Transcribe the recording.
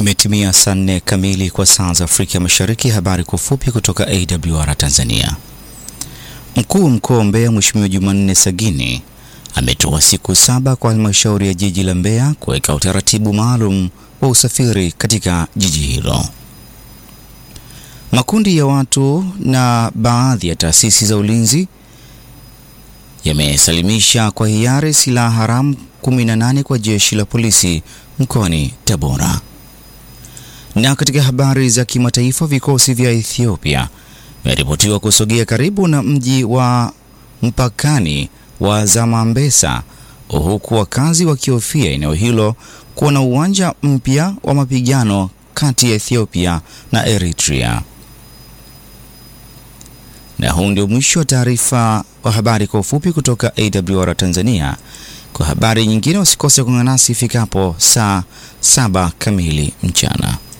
Imetimia saa nne kamili kwa saa za Afrika Mashariki. Habari kwa ufupi kutoka AWR Tanzania. Mkuu wa mkoa wa Mbeya Mheshimiwa Jumanne Sagini ametoa siku saba kwa halmashauri ya jiji la Mbeya kuweka utaratibu maalum wa usafiri katika jiji hilo. Makundi ya watu na baadhi ya taasisi za ulinzi yamesalimisha kwa hiari silaha haramu 18 kwa jeshi la polisi mkoani Tabora. Na katika habari za kimataifa, vikosi vya Ethiopia vinaripotiwa kusogea karibu na mji wa mpakani wa Zamambesa, huku wakazi wakihofia eneo hilo kuwa na uwanja mpya wa mapigano kati ya Ethiopia na Eritrea. Na huu ndio mwisho wa taarifa wa habari kwa ufupi kutoka AWR Tanzania. Kwa habari nyingine usikose kuungana nasi ifikapo saa saba kamili mchana.